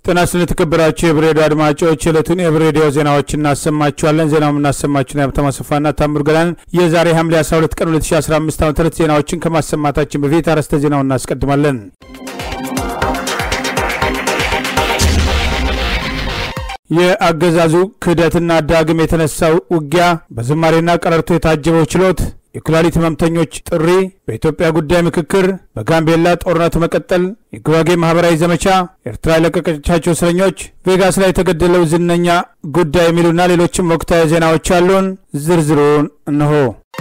ጤና ይስጥልኝ የተከበራችሁ የብሬዲዮ አድማጮች የዕለቱን የብሬዲዮ ዜናዎች እናሰማችኋለን። ዜናው የምናሰማችሁን የሀብታሙ አሰፋና ታምሩ ገላን የዛሬ ሐምሌ 12 ቀን 2015 ዓ ም ዜናዎችን ከማሰማታችን በፊት አርዕስተ ዜናውን እናስቀድማለን። የአገዛዙ ክህደትና ዳግም የተነሳው ውጊያ በዝማሬና ቀረርቶ የታጀበው ችሎት የኩላሊት ህመምተኞች ጥሪ፣ በኢትዮጵያ ጉዳይ ምክክር፣ በጋምቤላ ጦርነት መቀጠል፣ የጉራጌ ማህበራዊ ዘመቻ፣ ኤርትራ የለቀቀቻቸው እስረኞች፣ ቬጋስ ላይ የተገደለው ዝነኛ ጉዳይ የሚሉና ሌሎችም ወቅታዊ ዜናዎች አሉን። ዝርዝሩን እነሆ።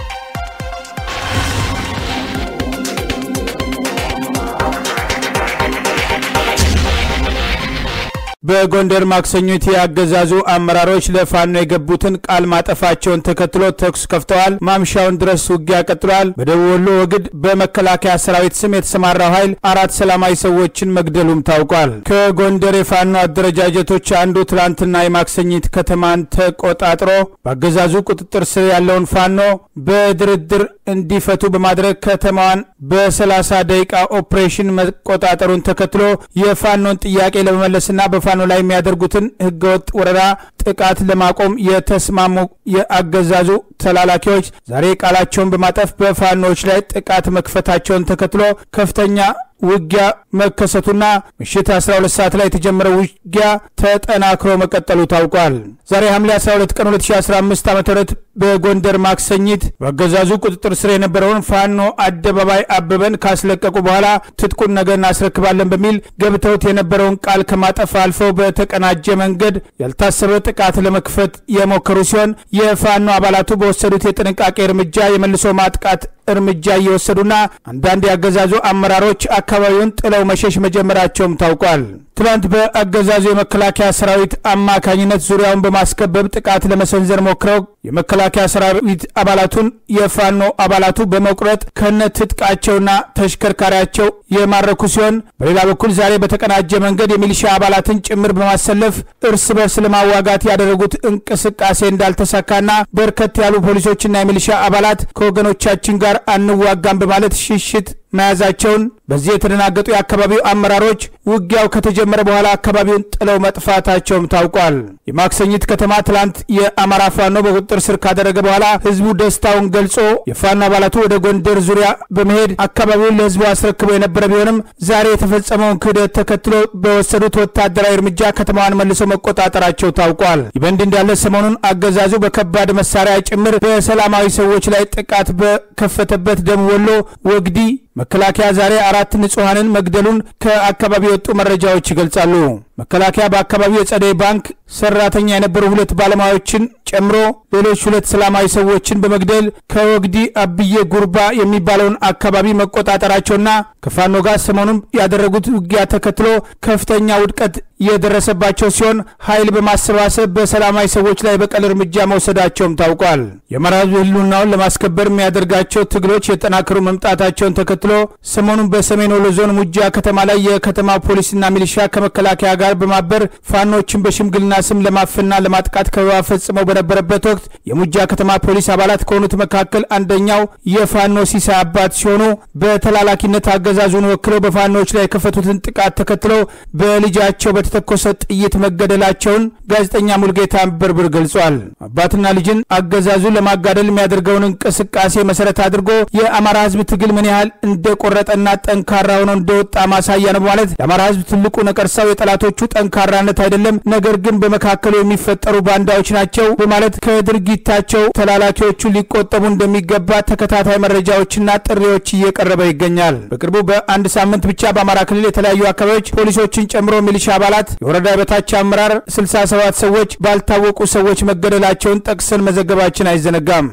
በጎንደር ማክሰኞት የአገዛዙ አመራሮች ለፋኖ የገቡትን ቃል ማጠፋቸውን ተከትሎ ተኩስ ከፍተዋል። ማምሻውን ድረስ ውጊያ ቀጥሏል። በደቡብ ወሎ ወግድ በመከላከያ ሰራዊት ስም የተሰማራው ኃይል አራት ሰላማዊ ሰዎችን መግደሉም ታውቋል። ከጎንደር የፋኖ አደረጃጀቶች አንዱ ትላንትና የማክሰኝት ከተማን ተቆጣጥሮ በአገዛዙ ቁጥጥር ስር ያለውን ፋኖ በድርድር እንዲፈቱ በማድረግ ከተማዋን በሰላሳ ደቂቃ ኦፕሬሽን መቆጣጠሩን ተከትሎ የፋኖን ጥያቄ ለመመለስና በፋኖ ላይ የሚያደርጉትን ህገወጥ ወረራ ጥቃት ለማቆም የተስማሙ የአገዛዙ ተላላኪዎች ዛሬ ቃላቸውን በማጠፍ በፋኖዎች ላይ ጥቃት መክፈታቸውን ተከትሎ ከፍተኛ ውጊያ መከሰቱና ምሽት 12 ሰዓት ላይ የተጀመረው ውጊያ ተጠናክሮ መቀጠሉ ታውቋል። ዛሬ ሐምሌ 12 ቀን 2015 ዓ ም በጎንደር ማክሰኝት በአገዛዙ ቁጥጥር ስር የነበረውን ፋኖ አደባባይ አበበን ካስለቀቁ በኋላ ትጥቁን ነገ እናስረክባለን በሚል ገብተውት የነበረውን ቃል ከማጠፍ አልፈው በተቀናጀ መንገድ ያልታሰበ ጥቃት ለመክፈት የሞከሩ ሲሆን የፋኖ አባላቱ በወሰዱት የጥንቃቄ እርምጃ የመልሶ ማጥቃት እርምጃ እየወሰዱና አንዳንድ የአገዛዙ አመራሮች አካባቢውን ጥለው መሸሽ መጀመራቸውም ታውቋል። ትናንት በአገዛዙ የመከላከያ ሰራዊት አማካኝነት ዙሪያውን በማስከበብ ጥቃት ለመሰንዘር ሞክረው የመከላከያ ሰራዊት አባላቱን የፋኖ አባላቱ በመቁረጥ ከነ ትጥቃቸውና ተሽከርካሪያቸው የማረኩ ሲሆን በሌላ በኩል ዛሬ በተቀናጀ መንገድ የሚሊሻ አባላትን ጭምር በማሰለፍ እርስ በርስ ለማዋጋት ያደረጉት እንቅስቃሴ እንዳልተሳካና በርከት ያሉ ፖሊሶችና የሚሊሻ አባላት ከወገኖቻችን ጋር አንዋጋም በማለት ሽሽት መያዛቸውን በዚህ የተደናገጡ የአካባቢው አመራሮች ውጊያው ከተጀመረ በኋላ አካባቢውን ጥለው መጥፋታቸውም ታውቋል። የማክሰኝት ከተማ ትላንት የአማራ ፋኖ በቁጥጥር ስር ካደረገ በኋላ ህዝቡ ደስታውን ገልጾ የፋኖ አባላቱ ወደ ጎንደር ዙሪያ በመሄድ አካባቢውን ለህዝቡ አስረክበው የነበረ ቢሆንም ዛሬ የተፈጸመውን ክህደት ተከትሎ በወሰዱት ወታደራዊ እርምጃ ከተማዋን መልሰው መቆጣጠራቸው ታውቋል። ይህ በእንዲህ እንዳለ ሰሞኑን አገዛዙ በከባድ መሳሪያ ጭምር በሰላማዊ ሰዎች ላይ ጥቃት በከፈተበት ደቡብ ወሎ ወግዲ መከላከያ ዛሬ አራት ንጹሐንን መግደሉን ከአካባቢ የወጡ መረጃዎች ይገልጻሉ። መከላከያ በአካባቢው የጸደይ ባንክ ሰራተኛ የነበሩ ሁለት ባለሙያዎችን ጨምሮ ሌሎች ሁለት ሰላማዊ ሰዎችን በመግደል ከወግዲ አብዬ ጉርባ የሚባለውን አካባቢ መቆጣጠራቸውና ከፋኖ ጋር ሰሞኑን ያደረጉት ውጊያ ተከትሎ ከፍተኛ ውድቀት የደረሰባቸው ሲሆን ኃይል በማሰባሰብ በሰላማዊ ሰዎች ላይ በቀል እርምጃ መውሰዳቸውም ታውቋል። የአማራ ሕዝብ ህልውናውን ለማስከበር የሚያደርጋቸው ትግሎች የጠናከሩ መምጣታቸውን ተከትሎ ሰሞኑን በሰሜን ወሎ ዞን ሙጃ ከተማ ላይ የከተማ ፖሊስና ሚሊሻ ከመከላከያ ጋር በማበር ፋኖችን በሽምግልና ስም ለማፈንና ለማጥቃት ከበባ ፈጽመው በነበረበት ወቅት የሙጃ ከተማ ፖሊስ አባላት ከሆኑት መካከል አንደኛው የፋኖ ሲሳይ አባት ሲሆኑ በተላላኪነት አገዛዙን ወክለው በፋኖዎች ላይ የከፈቱትን ጥቃት ተከትለው በልጃቸው በተተኮሰ ጥይት መገደላቸውን ጋዜጠኛ ሙልጌታ በርብር ገልጿል። አባትና ልጅን አገዛዙ ለማጋደል የሚያደርገውን እንቅስቃሴ መሰረት አድርጎ የአማራ ህዝብ ትግል ምን ያህል እንደቆረጠና ጠንካራ ሆኖ እንደወጣ ማሳያ ነው በማለት የአማራ ህዝብ ትልቁ ነቀርሳው የጠላቶቹ ጠንካራነት አይደለም፣ ነገር ግን በመካከሉ የሚፈጠሩ ባንዳዎች ናቸው በማለት ከድርጊታቸው ተላላኪዎቹ ሊቆጠቡ እንደሚገባ ተከታታይ መረጃዎችና ጥሪዎች እየቀረበ ይገኛል። በቅርቡ በአንድ ሳምንት ብቻ በአማራ ክልል የተለያዩ አካባቢዎች ፖሊሶችን ጨምሮ ሚሊሻ አባላት፣ የወረዳ የበታች አመራር 67 ሰዎች ባልታወቁ ሰዎች መገደላቸውን ጠቅሰን መዘገባችን አይዘነጋም።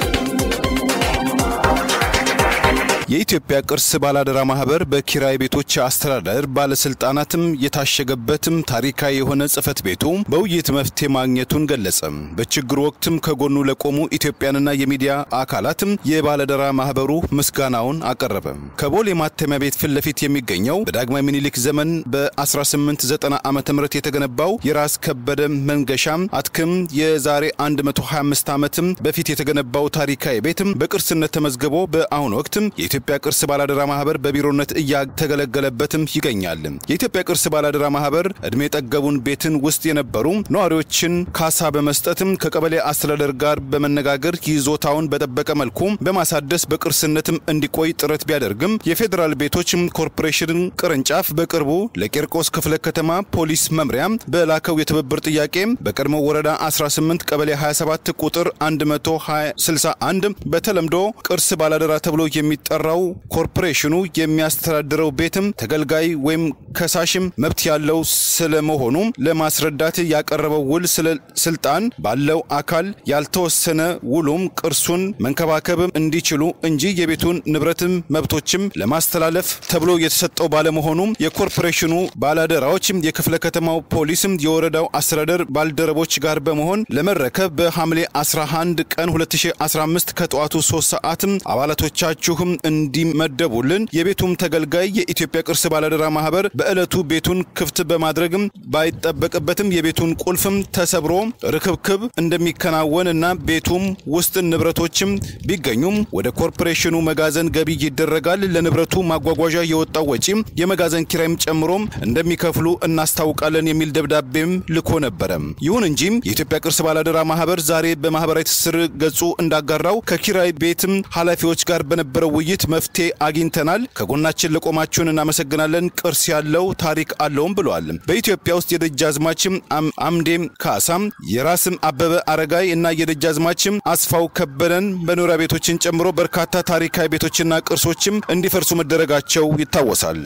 የኢትዮጵያ ቅርስ ባላደራ ማህበር በኪራይ ቤቶች አስተዳደር ባለስልጣናትም የታሸገበትም ታሪካዊ የሆነ ጽህፈት ቤቱ በውይይት መፍትሄ ማግኘቱን ገለጸ። በችግሩ ወቅትም ከጎኑ ለቆሙ ኢትዮጵያንና የሚዲያ አካላትም የባለደራ ማህበሩ ምስጋናውን አቀረበ። ከቦሌ ማተሚያ ቤት ፊት ለፊት የሚገኘው በዳግማዊ ምኒልክ ዘመን በ1890 ዓ ም የተገነባው የራስ ከበደ መንገሻም አትክም የዛሬ 125 ዓመትም በፊት የተገነባው ታሪካዊ ቤትም በቅርስነት ተመዝግቦ በአሁኑ ወቅትም የኢትዮጵያ የኢትዮጵያ ቅርስ ባላደራ ማህበር በቢሮነት እያተገለገለበትም ይገኛል። የኢትዮጵያ ቅርስ ባላደራ ማህበር እድሜ ጠገቡን ቤትን ውስጥ የነበሩ ነዋሪዎችን ካሳ በመስጠትም ከቀበሌ አስተዳደር ጋር በመነጋገር ይዞታውን በጠበቀ መልኩ በማሳደስ በቅርስነትም እንዲቆይ ጥረት ቢያደርግም የፌዴራል ቤቶች ኮርፖሬሽን ቅርንጫፍ በቅርቡ ለቂርቆስ ክፍለ ከተማ ፖሊስ መምሪያ በላከው የትብብር ጥያቄ በቀድሞ ወረዳ 18 ቀበሌ 27 ቁጥር 161 በተለምዶ ቅርስ ባላደራ ተብሎ የሚጠራው ኮርፖሬሽኑ የሚያስተዳድረው ቤትም ተገልጋይ ወይም ከሳሽም መብት ያለው ስለመሆኑ ለማስረዳት ያቀረበው ውል ስልጣን ባለው አካል ያልተወሰነ ውሉም ቅርሱን መንከባከብ እንዲችሉ እንጂ የቤቱን ንብረትም መብቶችም ለማስተላለፍ ተብሎ የተሰጠው ባለመሆኑ የኮርፖሬሽኑ ባላደራዎች የክፍለ ከተማው ፖሊስም የወረዳው አስተዳደር ባልደረቦች ጋር በመሆን ለመረከብ በሐምሌ 11 ቀን 2015 ከጠዋቱ 3 ሰዓትም አባላቶቻችሁም እንዲመደቡልን የቤቱም ተገልጋይ የኢትዮጵያ ቅርስ ባላደራ ማህበር በዕለቱ ቤቱን ክፍት በማድረግም ባይጠበቅበትም የቤቱን ቁልፍም ተሰብሮ ርክብክብ እንደሚከናወን እና ቤቱም ውስጥ ንብረቶችም ቢገኙም ወደ ኮርፖሬሽኑ መጋዘን ገቢ ይደረጋል። ለንብረቱ ማጓጓዣ የወጣው ወጪም የመጋዘን ኪራይም ጨምሮም እንደሚከፍሉ እናስታውቃለን የሚል ደብዳቤም ልኮ ነበረ። ይሁን እንጂ የኢትዮጵያ ቅርስ ባላደራ ማህበር ዛሬ በማህበራዊ ትስስር ገጹ እንዳጋራው ከኪራይ ቤትም ኃላፊዎች ጋር በነበረው ውይይት መፍትሄ አግኝተናል። ከጎናችን ለቆማችሁን እናመሰግናለን። ቅርስ ያለው ታሪክ አለውም ብለዋል። በኢትዮጵያ ውስጥ የደጃዝማችም አምዴም ካሳም የራስም አበበ አረጋይ እና የደጃዝማችም አስፋው ከበደን መኖሪያ ቤቶችን ጨምሮ በርካታ ታሪካዊ ቤቶችና ቅርሶችም እንዲፈርሱ መደረጋቸው ይታወሳል።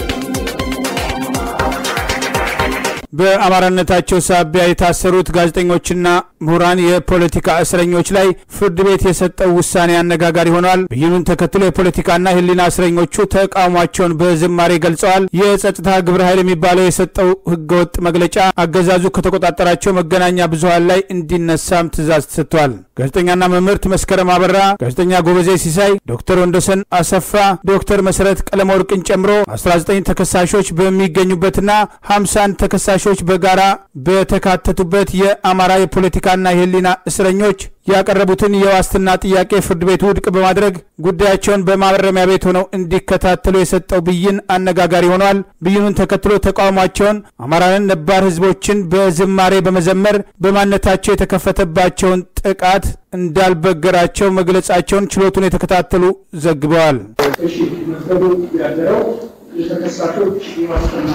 በአማራነታቸው ሳቢያ የታሰሩት ጋዜጠኞችና ምሁራን የፖለቲካ እስረኞች ላይ ፍርድ ቤት የሰጠው ውሳኔ አነጋጋሪ ሆኗል። ብይኑን ተከትሎ የፖለቲካና የሕሊና እስረኞቹ ተቃውሟቸውን በዝማሬ ገልጸዋል። የጸጥታ ግብረ ኃይል የሚባለው የሰጠው ህገወጥ መግለጫ አገዛዙ ከተቆጣጠራቸው መገናኛ ብዙኃን ላይ እንዲነሳም ትዕዛዝ ተሰጥቷል። ጋዜጠኛና መምህርት መስከረም አበራ፣ ጋዜጠኛ ጎበዜ ሲሳይ፣ ዶክተር ወንዶሰን አሰፋ፣ ዶክተር መሰረት ቀለመወርቅን ጨምሮ 19 ተከሳሾች በሚገኙበትና 51 ተከሳሾች በጋራ በተካተቱበት የአማራ የፖለቲካና የህሊና እስረኞች ያቀረቡትን የዋስትና ጥያቄ ፍርድ ቤቱ ውድቅ በማድረግ ጉዳያቸውን በማረሚያ ቤት ሆነው እንዲከታተሉ የሰጠው ብይን አነጋጋሪ ሆኗል። ብይኑን ተከትሎ ተቃውሟቸውን አማራንን ነባር ህዝቦችን በዝማሬ በመዘመር በማንነታቸው የተከፈተባቸውን ጥቃት እንዳልበገራቸው መግለጻቸውን ችሎቱን የተከታተሉ ዘግበዋል። እሺ መዝገቡ ያደረው የተከሳሾች የዋስትና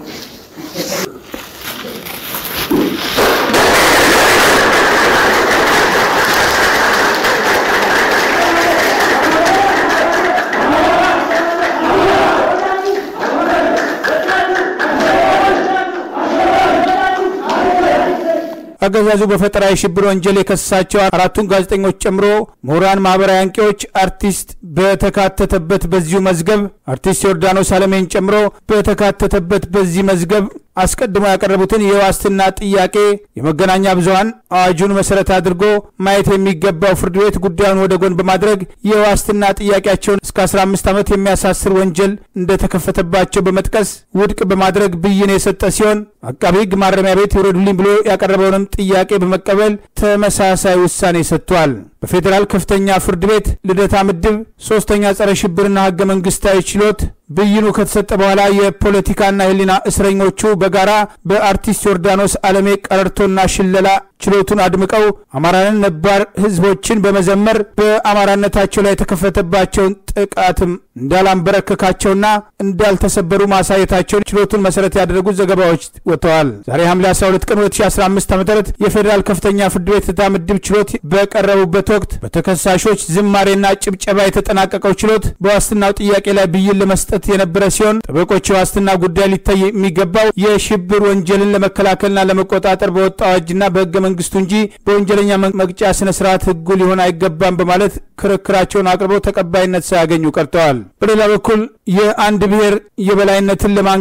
አገዛዙ በፈጠራ የሽብር ወንጀል የከሰሳቸው አራቱን ጋዜጠኞች ጨምሮ ምሁራን፣ ማህበራዊ አንቂዎች፣ አርቲስት በተካተተበት በዚሁ መዝገብ አርቲስት ዮርዳኖስ አለሜን ጨምሮ በተካተተበት በዚህ መዝገብ አስቀድሞ ያቀረቡትን የዋስትና ጥያቄ የመገናኛ ብዙኃን አዋጁን መሰረት አድርጎ ማየት የሚገባው ፍርድ ቤት ጉዳዩን ወደ ጎን በማድረግ የዋስትና ጥያቄያቸውን እስከ 15 ዓመት የሚያሳስር ወንጀል እንደተከፈተባቸው በመጥቀስ ውድቅ በማድረግ ብይን የሰጠ ሲሆን አቃቢ ሕግ ማረሚያ ቤት ይውረዱልኝ ብሎ ያቀረበውንም ጥያቄ በመቀበል ተመሳሳይ ውሳኔ ሰጥቷል። በፌዴራል ከፍተኛ ፍርድ ቤት ልደታ ምድብ ሶስተኛ ጸረ ሽብርና ህገ መንግስታዊ ችሎት ብይኑ ከተሰጠ በኋላ የፖለቲካና የህሊና እስረኞቹ በጋራ በአርቲስት ዮርዳኖስ አለሜ ቀረርቶና ሽለላ ችሎቱን አድምቀው አማራንን ነባር ህዝቦችን በመዘመር በአማራነታቸው ላይ የተከፈተባቸውን ጥቃትም እንዳላንበረከካቸውና እንዳልተሰበሩ ማሳየታቸውን ችሎቱን መሰረት ያደረጉ ዘገባዎች ወጥተዋል። ዛሬ ሐምሌ 12 ቀን 2015 ዓ ም የፌዴራል ከፍተኛ ፍርድ ቤት ልደታ ምድብ ችሎት በቀረቡበት ወቅት በተከሳሾች ዝማሬና ጭብጨባ የተጠናቀቀው ችሎት በዋስትናው ጥያቄ ላይ ብይን ለመስጠት የነበረ ሲሆን ጠበቆች የዋስትና ጉዳይ ሊታይ የሚገባው የሽብር ወንጀልን ለመከላከልና ለመቆጣጠር በወጣው አዋጅና በህገ መንግስቱ እንጂ በወንጀለኛ መቅጫ ስነ ስርዓት ህጉ ሊሆን አይገባም በማለት ክርክራቸውን አቅርበው ተቀባይነት ሳያገኙ ቀርተዋል። በሌላ በኩል የአንድ ብሔር የበላይነትን ለማንገስ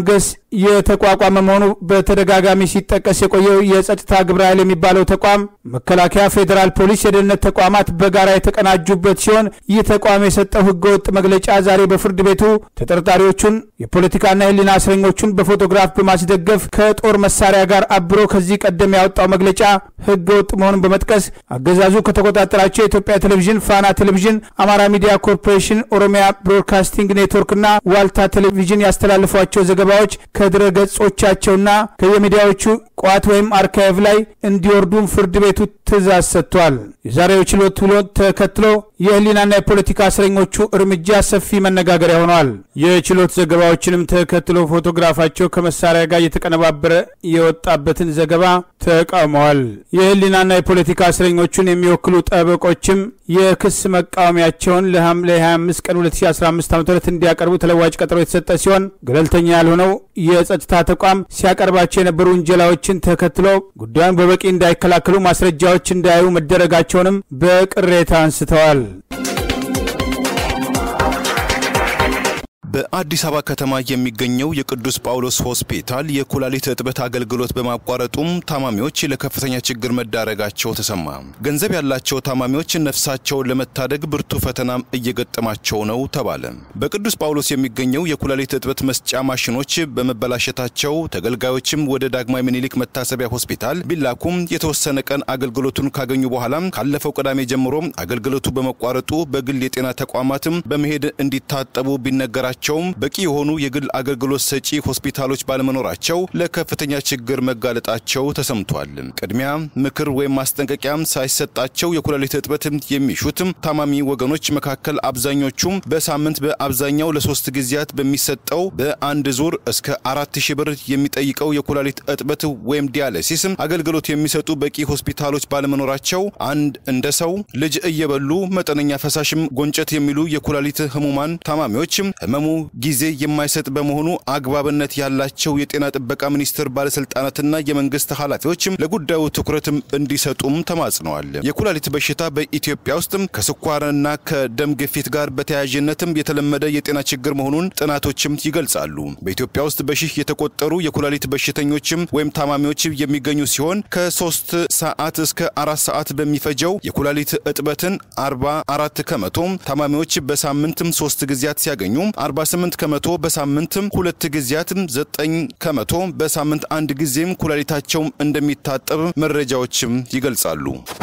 የተቋቋመ መሆኑ በተደጋጋሚ ሲጠቀስ የቆየው የጸጥታ ግብረ ኃይል የሚባለው ተቋም መከላከያ፣ ፌዴራል ፖሊስ፣ የደህንነት ተቋማት በጋራ የተቀናጁበት ሲሆን ይህ ተቋም የሰጠው ህገወጥ መግለጫ ዛሬ በፍርድ ቤቱ ተጠርጣሪዎቹን የፖለቲካና የህሊና እስረኞቹን በፎቶግራፍ በማስደገፍ ከጦር መሳሪያ ጋር አብሮ ከዚህ ቀደም ያወጣው መግለጫ ህገወጥ መሆኑን በመጥቀስ አገዛዙ ከተቆጣጠራቸው የኢትዮጵያ ቴሌቪዥን፣ ፋና ቴሌቪዥን፣ አማራ ሚዲያ ኮርፖሬሽን፣ ኦሮሚያ ብሮድካስቲንግ ኔትወርክና ዋልታ ቴሌቪዥን ያስተላልፏቸው ዘገባዎች ከድረ ገጾቻቸውና ከየሚዲያዎቹ ቋት ወይም አርካይቭ ላይ እንዲወርዱም ፍርድ ቤቱ ትእዛዝ ሰጥቷል። የዛሬው ችሎት ውሎ ተከትሎ የህሊናና የፖለቲካ እስረኞቹ እርምጃ ሰፊ መነጋገሪያ ሆነዋል። የችሎት ዘገባዎችንም ተከትሎ ፎቶግራፋቸው ከመሳሪያ ጋር እየተቀነባበረ የወጣበትን ዘገባ ተቃውመዋል። የህሊናና የፖለቲካ እስረኞቹን የሚወክሉ ጠበቆችም የክስ መቃወሚያቸውን ለሐምሌ 25 ቀን 2015 ዓ ም እንዲያቀርቡ ተለዋጭ ቀጠሮ የተሰጠ ሲሆን ገለልተኛ ያልሆነው የጸጥታ ተቋም ሲያቀርባቸው የነበሩ ውንጀላዎችን ተከትሎ ጉዳዩን በበቂ እንዳይከላከሉ ማስረጃዎች እንዳያዩ መደረጋቸውንም በቅሬታ አንስተዋል። በአዲስ አበባ ከተማ የሚገኘው የቅዱስ ጳውሎስ ሆስፒታል የኩላሊት እጥበት አገልግሎት በማቋረጡም ታማሚዎች ለከፍተኛ ችግር መዳረጋቸው ተሰማ። ገንዘብ ያላቸው ታማሚዎች ነፍሳቸውን ለመታደግ ብርቱ ፈተናም እየገጠማቸው ነው ተባለ። በቅዱስ ጳውሎስ የሚገኘው የኩላሊት እጥበት መስጫ ማሽኖች በመበላሸታቸው ተገልጋዮችም ወደ ዳግማዊ ምኒልክ መታሰቢያ ሆስፒታል ቢላኩም የተወሰነ ቀን አገልግሎቱን ካገኙ በኋላ ካለፈው ቅዳሜ ጀምሮ አገልግሎቱ በመቋረጡ በግል የጤና ተቋማትም በመሄድ እንዲታጠቡ ቢነገራቸውም በቂ የሆኑ የግል አገልግሎት ሰጪ ሆስፒታሎች ባለመኖራቸው ለከፍተኛ ችግር መጋለጣቸው ተሰምቷል። ቅድሚያ ምክር ወይም ማስጠንቀቂያ ሳይሰጣቸው የኩላሊት እጥበት የሚሹትም ታማሚ ወገኖች መካከል አብዛኞቹም በሳምንት በአብዛኛው ለሶስት ጊዜያት በሚሰጠው በአንድ ዙር እስከ አራት ሺህ ብር የሚጠይቀው የኩላሊት እጥበት ወይም ዲያለሲስ አገልግሎት የሚሰጡ በቂ ሆስፒታሎች ባለመኖራቸው አንድ እንደ ሰው ልጅ እየበሉ መጠነኛ ፈሳሽም ጎንጨት የሚሉ የኩላሊት ህሙማን ታማሚዎች ህመሙ ጊዜ የማይሰጥ በመሆኑ አግባብነት ያላቸው የጤና ጥበቃ ሚኒስቴር ባለስልጣናትና የመንግስት ኃላፊዎች ለጉዳዩ ትኩረትም እንዲሰጡም ተማጽነዋል። የኩላሊት በሽታ በኢትዮጵያ ውስጥ ከስኳርና ከደም ግፊት ጋር በተያያዥነትም የተለመደ የጤና ችግር መሆኑን ጥናቶችም ይገልጻሉ። በኢትዮጵያ ውስጥ በሺህ የተቆጠሩ የኩላሊት በሽተኞችም ወይም ታማሚዎች የሚገኙ ሲሆን ከሶስት ሰዓት እስከ አራት ሰዓት በሚፈጀው የኩላሊት እጥበትን 44 ከመቶ ታማሚዎች በሳምንትም ሶስት ጊዜያት ሲያገኙ 48 ከመቶ በሳምንትም ሁለት ጊዜያትም 9 ከመቶ በሳምንት አንድ ጊዜም ኩላሊታቸውም እንደሚታጠብ መረጃዎችም ይገልጻሉ።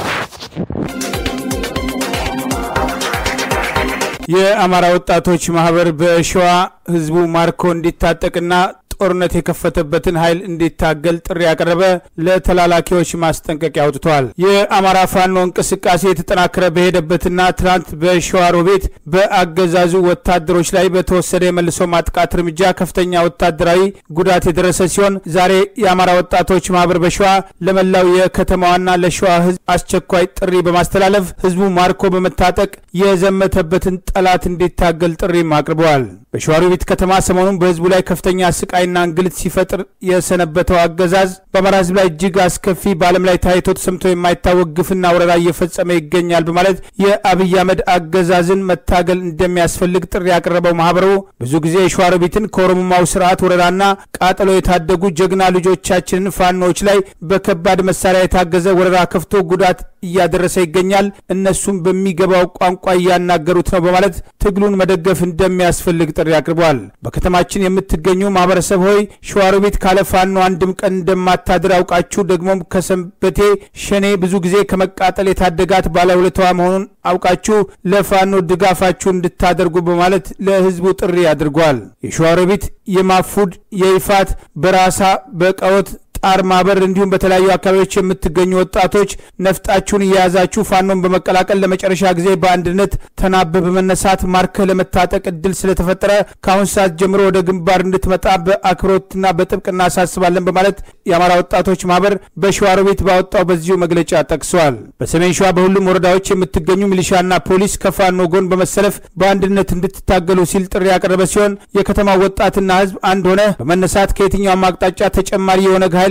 የአማራ ወጣቶች ማህበር በሸዋ ህዝቡ ማርኮ እንዲታጠቅና ጦርነት የከፈተበትን ኃይል እንዲታገል ጥሪ ያቀረበ፣ ለተላላኪዎች ማስጠንቀቂያ አውጥቷል። የአማራ ፋኖ እንቅስቃሴ የተጠናከረ በሄደበትና ትናንት በሸዋሮቤት በአገዛዙ ወታደሮች ላይ በተወሰደ የመልሶ ማጥቃት እርምጃ ከፍተኛ ወታደራዊ ጉዳት የደረሰ ሲሆን ዛሬ የአማራ ወጣቶች ማህበር በሸዋ ለመላው የከተማዋና ለሸዋ ህዝብ አስቸኳይ ጥሪ በማስተላለፍ ህዝቡ ማርኮ በመታጠቅ የዘመተበትን ጠላት እንዲታገል ጥሪም አቅርበዋል። በሸዋሮቢት ከተማ ሰሞኑን በህዝቡ ላይ ከፍተኛ ስቃይና እንግልት ሲፈጥር የሰነበተው አገዛዝ በአማራ ህዝብ ላይ እጅግ አስከፊ በዓለም ላይ ታይቶ ተሰምቶ የማይታወቅ ግፍና ወረራ እየፈጸመ ይገኛል በማለት የአብይ አህመድ አገዛዝን መታገል እንደሚያስፈልግ ጥሪ ያቀረበው ማህበሩ ብዙ ጊዜ የሸዋሮቢትን ከኦሮሞማው ስርዓት ወረራና ቃጠሎ የታደጉ ጀግና ልጆቻችንን ፋኖዎች ላይ በከባድ መሳሪያ የታገዘ ወረራ ከፍቶ ጉዳት እያደረሰ ይገኛል። እነሱም በሚገባው ቋንቋ እያናገሩት ነው በማለት ትግሉን መደገፍ እንደሚያስፈልግ ጥሪ አቅርበዋል። በከተማችን የምትገኙ ማህበረሰብ ሆይ ሸዋሮቢት ካለ ፋኖ አንድም ቀን እንደማታድር አውቃችሁ ደግሞም ከሰንበቴ ሸኔ ብዙ ጊዜ ከመቃጠል የታደጋት ባለውለታዋ መሆኑን አውቃችሁ ለፋኖ ድጋፋችሁ እንድታደርጉ በማለት ለህዝቡ ጥሪ አድርጓል። የሸዋሮቢት የማፉድ የይፋት በራሳ በቀወት ጣር ማበር እንዲሁም በተለያዩ አካባቢዎች የምትገኙ ወጣቶች ነፍጣችሁን እየያዛችሁ ፋኖን በመቀላቀል ለመጨረሻ ጊዜ በአንድነት ተናበ በመነሳት ማርከ ለመታጠቅ እድል ስለተፈጠረ ከአሁን ሰዓት ጀምሮ ወደ ግንባር እንድትመጣ በአክብሮትና በጥብቅ እናሳስባለን በማለት የአማራ ወጣቶች ማህበር በሸዋሮቢት ባወጣው በዚሁ መግለጫ ጠቅሰዋል። በሰሜን ሸዋ በሁሉም ወረዳዎች የምትገኙ ሚሊሻና ፖሊስ ከፋኖ ጎን በመሰለፍ በአንድነት እንድትታገሉ ሲል ጥሪ ያቀረበ ሲሆን የከተማው ወጣትና ህዝብ አንድ ሆነ በመነሳት ከየትኛውም አቅጣጫ ተጨማሪ የኦነግ ኃይል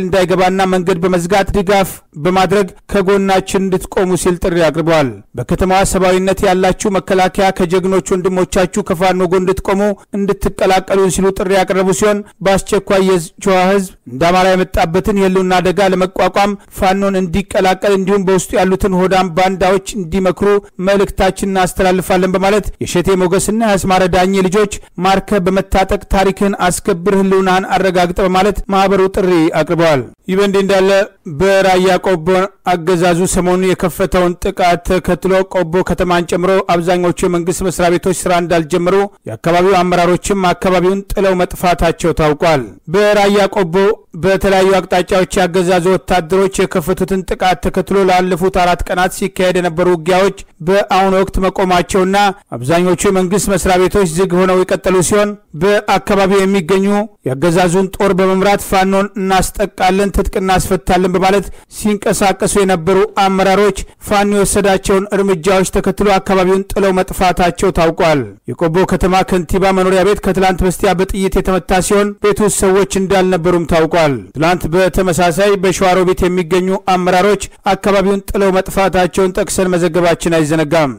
ኃይል እንዳይገባና መንገድ በመዝጋት ድጋፍ በማድረግ ከጎናችን እንድትቆሙ ሲል ጥሪ አቅርበዋል። በከተማዋ ሰብአዊነት ያላችሁ መከላከያ ከጀግኖች ወንድሞቻችሁ ከፋኖ ጎን እንድትቆሙ እንድትቀላቀሉ ሲሉ ጥሪ ያቀረቡ ሲሆን በአስቸኳይ የሸዋ ህዝብ እንደ አማራ የመጣበትን የህልውና አደጋ ለመቋቋም ፋኖን እንዲቀላቀል እንዲሁም በውስጡ ያሉትን ሆዳም ባንዳዎች እንዲመክሩ መልእክታችን እናስተላልፋለን በማለት የሸቴ ሞገስና የአስማረ ዳኜ ልጆች ማርከ በመታጠቅ ታሪክህን አስከብር ህልውናህን አረጋግጠ በማለት ማህበሩ ጥሪ አቅርበዋል። ይህ በእንዲህ እንዳለ በራያ ቆቦ አገዛዙ ሰሞኑን የከፈተውን ጥቃት ተከትሎ ቆቦ ከተማን ጨምሮ አብዛኞቹ የመንግስት መስሪያ ቤቶች ስራ እንዳልጀመሩ የአካባቢው አመራሮችም አካባቢውን ጥለው መጥፋታቸው ታውቋል። በራያ ቆቦ በተለያዩ አቅጣጫዎች ያገዛዙ ወታደሮች የከፈቱትን ጥቃት ተከትሎ ላለፉት አራት ቀናት ሲካሄድ የነበሩ ውጊያዎች በአሁኑ ወቅት መቆማቸውና አብዛኞቹ የመንግስት መስሪያ ቤቶች ዝግ ሆነው የቀጠሉ ሲሆን በአካባቢው የሚገኙ የአገዛዙን ጦር በመምራት ፋኖን እናስጠቃለን፣ ትጥቅ እናስፈታለን በማለት ሲንቀሳቀሱ የነበሩ አመራሮች ፋኖ የወሰዳቸውን እርምጃዎች ተከትሎ አካባቢውን ጥለው መጥፋታቸው ታውቋል። የቆቦ ከተማ ከንቲባ መኖሪያ ቤት ከትላንት በስቲያ በጥይት የተመታ ሲሆን ቤት ውስጥ ሰዎች እንዳልነበሩም ታውቋል። ትላንት በተመሳሳይ በሸዋሮቢት የሚገኙ አመራሮች አካባቢውን ጥለው መጥፋታቸውን ጠቅሰን መዘገባችን አይዘነጋም።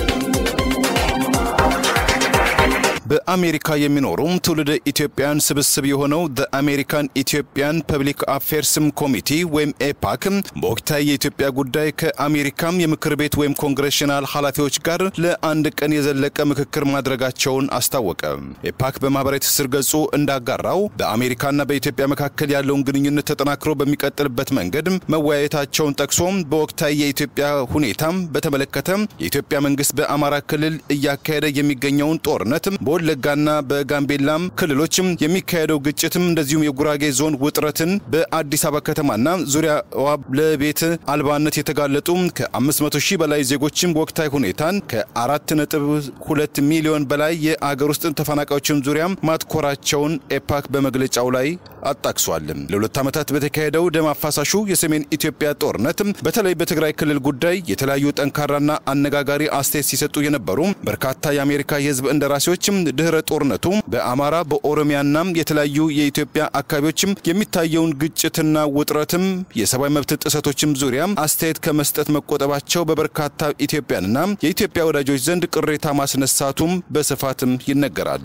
በአሜሪካ የሚኖሩም ትውልደ ኢትዮጵያን ስብስብ የሆነው ዘ አሜሪካን ኢትዮጵያን ፐብሊክ አፌርስም ኮሚቲ ወይም ኤፓክ በወቅታዊ የኢትዮጵያ ጉዳይ ከአሜሪካም የምክር ቤት ወይም ኮንግሬሽናል ኃላፊዎች ጋር ለአንድ ቀን የዘለቀ ምክክር ማድረጋቸውን አስታወቀ። ኤፓክ በማህበራዊ ትስስር ገጹ እንዳጋራው በአሜሪካና በኢትዮጵያ መካከል ያለውን ግንኙነት ተጠናክሮ በሚቀጥልበት መንገድ መወያየታቸውን ጠቅሶ በወቅታዊ የኢትዮጵያ ሁኔታም በተመለከተ የኢትዮጵያ መንግስት በአማራ ክልል እያካሄደ የሚገኘውን ጦርነት በወለጋና በጋምቤላም ክልሎችም የሚካሄደው ግጭትም እንደዚሁም የጉራጌ ዞን ውጥረትን በአዲስ አበባ ከተማና ዙሪያዋ ለቤት አልባነት የተጋለጡ ከ500 ሺህ በላይ ዜጎችም ወቅታዊ ሁኔታን ከ4.2 ሚሊዮን በላይ የአገር ውስጥ ተፈናቃዮችን ዙሪያ ማትኮራቸውን ኤፓክ በመግለጫው ላይ አጣቅሷል። ለሁለት ዓመታት በተካሄደው ደም አፋሳሹ የሰሜን ኢትዮጵያ ጦርነት በተለይ በትግራይ ክልል ጉዳይ የተለያዩ ጠንካራና አነጋጋሪ አስተያየት ሲሰጡ የነበሩ በርካታ የአሜሪካ የህዝብ እንደራሴዎችም ድህረ ጦርነቱ በአማራ በኦሮሚያና የተለያዩ የኢትዮጵያ አካባቢዎችም የሚታየውን ግጭትና ውጥረትም የሰብአዊ መብት ጥሰቶችም ዙሪያ አስተያየት ከመስጠት መቆጠባቸው በበርካታ ኢትዮጵያንና የኢትዮጵያ ወዳጆች ዘንድ ቅሬታ ማስነሳቱም በስፋትም ይነገራል።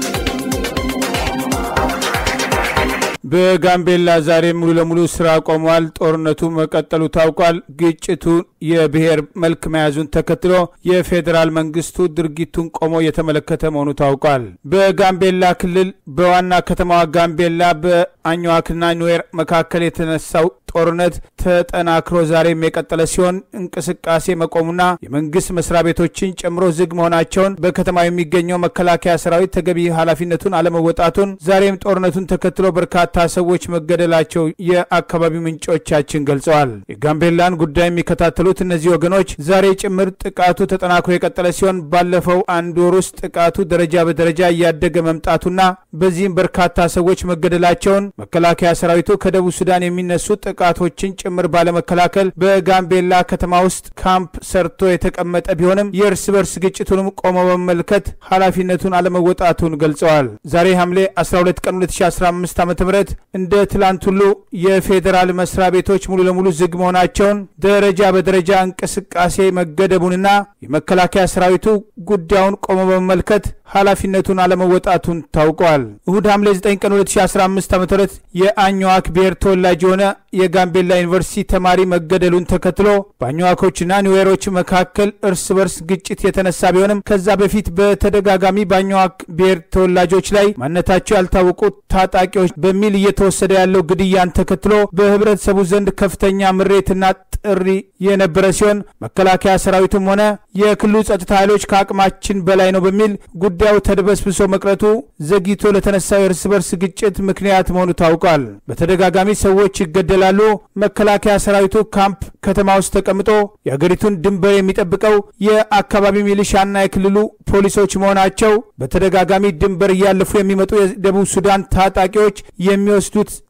በጋምቤላ ዛሬ ሙሉ ለሙሉ ስራ ቆሟል። ጦርነቱ መቀጠሉ ታውቋል። ግጭቱ የብሔር መልክ መያዙን ተከትሎ የፌዴራል መንግስቱ ድርጊቱን ቆሞ የተመለከተ መሆኑ ታውቋል። በጋምቤላ ክልል በዋና ከተማዋ ጋምቤላ በአኝዋክና ኑዌር መካከል የተነሳው ጦርነት ተጠናክሮ ዛሬም የቀጠለ ሲሆን እንቅስቃሴ መቆሙና የመንግስት መስሪያ ቤቶችን ጨምሮ ዝግ መሆናቸውን በከተማ የሚገኘው መከላከያ ሰራዊት ተገቢ ኃላፊነቱን አለመወጣቱን ዛሬም ጦርነቱን ተከትሎ በርካታ ሰዎች መገደላቸው የአካባቢው ምንጮቻችን ገልጸዋል። የጋምቤላን ጉዳይ የሚከታተሉት እነዚህ ወገኖች ዛሬ ጭምር ጥቃቱ ተጠናክሮ የቀጠለ ሲሆን ባለፈው አንድ ወር ውስጥ ጥቃቱ ደረጃ በደረጃ እያደገ መምጣቱና በዚህም በርካታ ሰዎች መገደላቸውን መከላከያ ሰራዊቱ ከደቡብ ሱዳን የሚነሱ ጥቃቶችን ጭምር ባለመከላከል በጋምቤላ ከተማ ውስጥ ካምፕ ሰርቶ የተቀመጠ ቢሆንም የእርስ በርስ ግጭቱንም ቆሞ በመመልከት ኃላፊነቱን አለመወጣቱን ገልጸዋል። ዛሬ ሐምሌ 12 ቀን 2015 ዓ ም እንደ ትላንት ሁሉ የፌዴራል መስሪያ ቤቶች ሙሉ ለሙሉ ዝግ መሆናቸውን ደረጃ በደረጃ እንቅስቃሴ መገደቡንና የመከላከያ ሰራዊቱ ጉዳዩን ቆሞ በመመልከት ኃላፊነቱን አለመወጣቱን ታውቋል። እሁድ ሐምሌ 9 ቀን 2015 ዓ ም የአኝዋክ ብሔር ተወላጅ የሆነ የጋምቤላ ዩኒቨርሲቲ ተማሪ መገደሉን ተከትሎ በአኝዋኮችና ኒዌሮች መካከል እርስ በርስ ግጭት የተነሳ ቢሆንም ከዛ በፊት በተደጋጋሚ በአኝዋክ ብሔር ተወላጆች ላይ ማንነታቸው ያልታወቁ ታጣቂዎች በሚል እየተወሰደ ያለው ግድያን ተከትሎ በህብረተሰቡ ዘንድ ከፍተኛ ምሬትና ጥሪ የነበረ ሲሆን መከላከያ ሰራዊቱም ሆነ የክልሉ ጸጥታ ኃይሎች ከአቅማችን በላይ ነው በሚል ጉዳዩ ተድበስብሶ መቅረቱ ዘግይቶ ለተነሳው የእርስ በርስ ግጭት ምክንያት መሆኑ ታውቋል። በተደጋጋሚ ሰዎች ይገደላሉ። መከላከያ ሰራዊቱ ካምፕ ከተማ ውስጥ ተቀምጦ የአገሪቱን ድንበር የሚጠብቀው የአካባቢ ሚሊሻና የክልሉ ፖሊሶች መሆናቸው በተደጋጋሚ ድንበር እያለፉ የሚመጡ የደቡብ ሱዳን ታጣቂዎች የሚወስዱት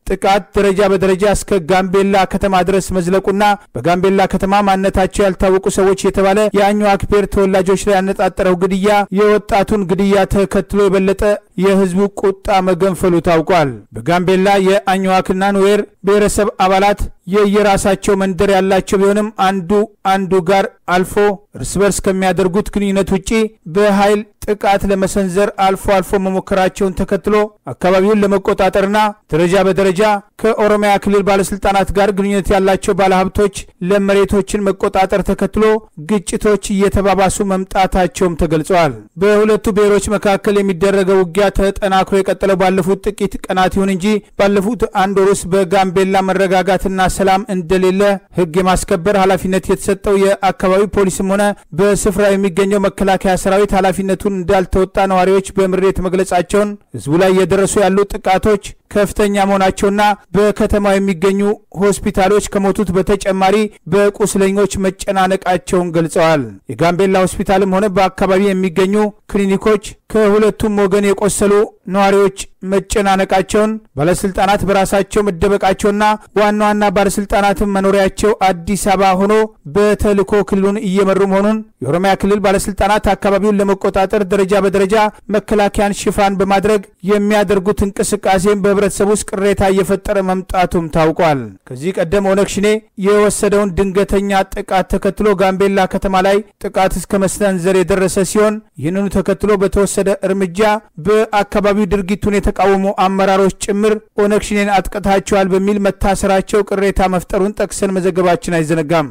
ጥቃት ደረጃ በደረጃ እስከ ጋምቤላ ከተማ ድረስ መዝለቁና በጋምቤላ ከተማ ማንነታቸው ያልታወቁ ሰዎች የተባለ የአኝዋክ ብሔር ተወላጆች ላይ ያነጣጠረው ግድያ የወጣቱን ግድያ ተከትሎ የበለጠ የህዝቡ ቁጣ መገንፈሉ ታውቋል። በጋምቤላ የአኝዋክና ኑዌር ብሔረሰብ አባላት የየራሳቸው መንደር ያላቸው ቢሆንም አንዱ አንዱ ጋር አልፎ እርስ በርስ ከሚያደርጉት ግንኙነት ውጪ በኃይል ጥቃት ለመሰንዘር አልፎ አልፎ መሞከራቸውን ተከትሎ አካባቢውን ለመቆጣጠርና ደረጃ በደረጃ ከኦሮሚያ ክልል ባለስልጣናት ጋር ግንኙነት ያላቸው ባለሀብቶች ለመሬቶችን መቆጣጠር ተከትሎ ግጭቶች እየተባባሱ መምጣታቸውም ተገልጸዋል። በሁለቱ ብሔሮች መካከል የሚደረገው ውጊያ ተጠናክሮ የቀጠለው ባለፉት ጥቂት ቀናት ይሁን እንጂ ባለፉት አንድ ወር ውስጥ በጋምቤላ መረጋጋትና ሰላም እንደሌለ ሕግ የማስከበር ኃላፊነት የተሰጠው የአካባቢው ፖሊስም ሆነ በስፍራ የሚገኘው መከላከያ ሰራዊት ኃላፊነቱን እንዳልተወጣ ነዋሪዎች በምሬት መግለጻቸውን ህዝቡ ላይ እየደረሱ ያሉ ጥቃቶች ከፍተኛ መሆናቸውና በከተማው የሚገኙ ሆስፒታሎች ከሞቱት በተጨማሪ በቁስለኞች መጨናነቃቸውን ገልጸዋል። የጋምቤላ ሆስፒታልም ሆነ በአካባቢ የሚገኙ ክሊኒኮች ከሁለቱም ወገን የቆሰሉ ነዋሪዎች መጨናነቃቸውን ባለስልጣናት በራሳቸው መደበቃቸውና ዋና ዋና ባለስልጣናትም መኖሪያቸው አዲስ አበባ ሆኖ በተልዕኮ ክልሉን እየመሩ መሆኑን የኦሮሚያ ክልል ባለስልጣናት አካባቢውን ለመቆጣጠር ደረጃ በደረጃ መከላከያን ሽፋን በማድረግ የሚያደርጉት እንቅስቃሴም በህብረተሰብ ውስጥ ቅሬታ እየፈጠረ መምጣቱም ታውቋል። ከዚህ ቀደም ኦነግ ሽኔ የወሰደውን ድንገተኛ ጥቃት ተከትሎ ጋምቤላ ከተማ ላይ ጥቃት እስከ መሰንዘር የደረሰ ሲሆን ይህንኑ ተከትሎ በተወሰደ እርምጃ በአካባቢው ድርጊቱን የተቃወሙ አመራሮች ጭምር ኦነግ ሽኔን አጥቅታቸዋል በሚል መታሰራቸው ቅሬታ መፍጠሩን ጠቅሰን መዘገባችን አይዘነጋም።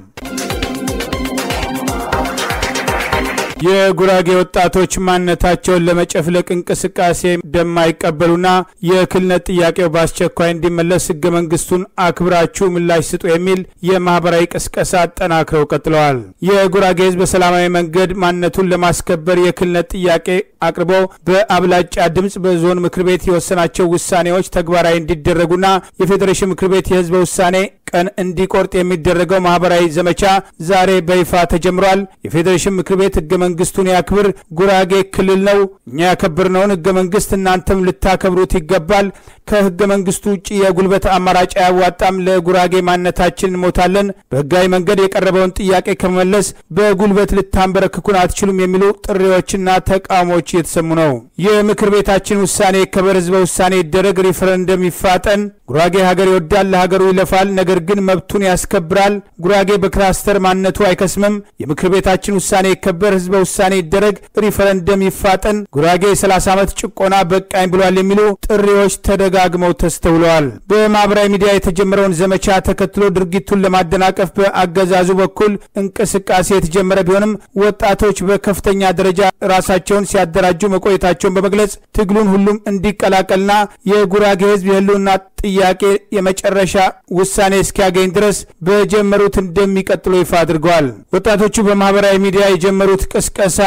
የጉራጌ ወጣቶች ማንነታቸውን ለመጨፍለቅ እንቅስቃሴ እንደማይቀበሉና የክልልነት ጥያቄው በአስቸኳይ እንዲመለስ ህገ መንግስቱን አክብራችሁ ምላሽ ስጡ የሚል የማህበራዊ ቅስቀሳ አጠናክረው ቀጥለዋል። የጉራጌ ህዝብ በሰላማዊ መንገድ ማንነቱን ለማስከበር የክልልነት ጥያቄ አቅርቦ በአብላጫ ድምፅ በዞን ምክር ቤት የወሰናቸው ውሳኔዎች ተግባራዊ እንዲደረጉና የፌዴሬሽን ምክር ቤት የህዝበ ውሳኔ ቀን እንዲቆርጥ የሚደረገው ማህበራዊ ዘመቻ ዛሬ በይፋ ተጀምሯል። የፌዴሬሽን ምክር ቤት ህገ መንግስቱን ያክብር፣ ጉራጌ ክልል ነው፣ እኛ ያከብርነውን ህገ መንግስት እናንተም ልታከብሩት ይገባል። ከህገ መንግስቱ ውጭ የጉልበት አማራጭ አያዋጣም። ለጉራጌ ማንነታችን እንሞታለን። በህጋዊ መንገድ የቀረበውን ጥያቄ ከመመለስ በጉልበት ልታንበረክኩን አትችሉም የሚሉ ጥሪዎችና ተቃውሞች እየተሰሙ ነው። የምክር ቤታችን ውሳኔ ይከበር፣ ህዝበ ውሳኔ ይደረግ፣ ሪፈረንደም ይፋጠን። ጉራጌ ሀገር ይወዳል፣ ለሀገሩ ይለፋል፣ ነገር ግን መብቱን ያስከብራል። ጉራጌ በክላስተር ማንነቱ አይከስምም። የምክር ቤታችን ውሳኔ ይከበር፣ ህዝበ ውሳኔ ይደረግ፣ ሪፈረንደም ይፋጠን። ጉራጌ የ30 ዓመት ጭቆና በቃኝ ብሏል የሚሉ ጥሪዎች ተደጋግመው ተስተውለዋል። በማህበራዊ ሚዲያ የተጀመረውን ዘመቻ ተከትሎ ድርጊቱን ለማደናቀፍ በአገዛዙ በኩል እንቅስቃሴ የተጀመረ ቢሆንም ወጣቶች በከፍተኛ ደረጃ ራሳቸውን ሲያደራጁ መቆየታቸውን በመግለጽ ትግሉን ሁሉም እንዲቀላቀልና የጉራጌ ህዝብ የህልውና ጥያቄ የመጨረሻ ውሳኔ እስኪያገኝ ድረስ በጀመሩት እንደሚቀጥሉ ይፋ አድርገዋል። ወጣቶቹ በማህበራዊ ሚዲያ የጀመሩት ቅስቀሳ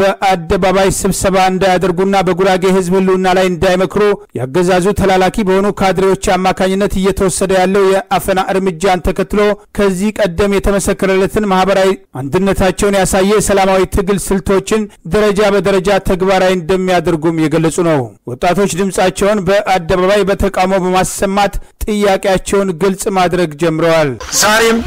በአደባባይ ስብሰባ እንዳያደርጉና በጉራጌ ህዝብ ህልውና ላይ እንዳይመክሩ ያገዛዙ ተላላኪ በሆኑ ካድሬዎች አማካኝነት እየተወሰደ ያለው የአፈና እርምጃን ተከትሎ ከዚህ ቀደም የተመሰከረለትን ማህበራዊ አንድነታቸውን ያሳየ የሰላማዊ ትግል ስልቶችን ደረጃ በደረጃ ተግባራዊ እንደሚያደርጉም የገለጹ ነው። ወጣቶች ድምፃቸውን በአደባባይ በተቃውሞ በማሰማት ጥያቄያቸውን ግልጽ ማድረግ ጀምረዋል። ዛሬም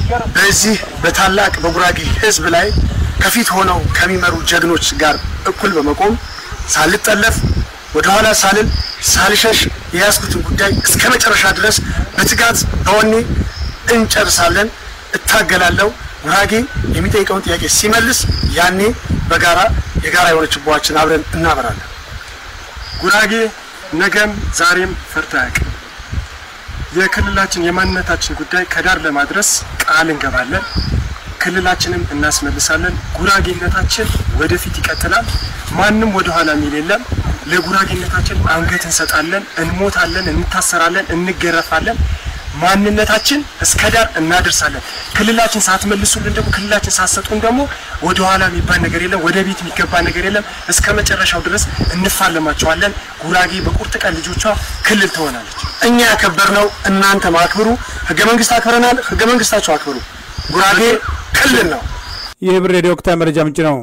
በዚህ በታላቅ በጉራጌ ህዝብ ላይ ከፊት ሆነው ከሚመሩ ጀግኖች ጋር እኩል በመቆም ሳልጠለፍ ወደኋላ ሳልል ሳልሸሽ የያዝኩትን ጉዳይ እስከ መጨረሻ ድረስ በትጋት በወኔ እንጨርሳለን። እታገላለሁ። ጉራጌ የሚጠይቀውን ጥያቄ ሲመልስ ያኔ በጋራ የጋራ የሆነ ችቦዋችን አብረን እናበራለን። ጉራጌ ነገም ዛሬም ፈርቶ አያውቅም። የክልላችን የማንነታችን ጉዳይ ከዳር ለማድረስ ቃል እንገባለን። ክልላችንም እናስመልሳለን። ጉራጌነታችን ወደፊት ይቀጥላል። ማንም ወደ ኋላ የሚል የለም። ለጉራጌነታችን አንገት እንሰጣለን፣ እንሞታለን፣ እንታሰራለን፣ እንገረፋለን። ማንነታችን እስከ ዳር እናደርሳለን። ክልላችን ሳትመልሱልን ደግሞ ክልላችን ሳትሰጡን ደግሞ ወደ ኋላ የሚባል ነገር የለም፣ ወደ ቤት የሚገባ ነገር የለም። እስከ መጨረሻው ድረስ እንፋለማቸዋለን። ጉራጌ በቁርጥ ቀን ልጆቿ ክልል ትሆናለች። እኛ ያከበርነው እናንተ ማክብሩ። ህገ መንግስት አክብረናል። ህገ መንግስታችሁ አክብሩ። ጉራጌ ክልል ነው። ይህ ብር ሬዲዮ ወቅታዊ መረጃ ምንጭ ነው።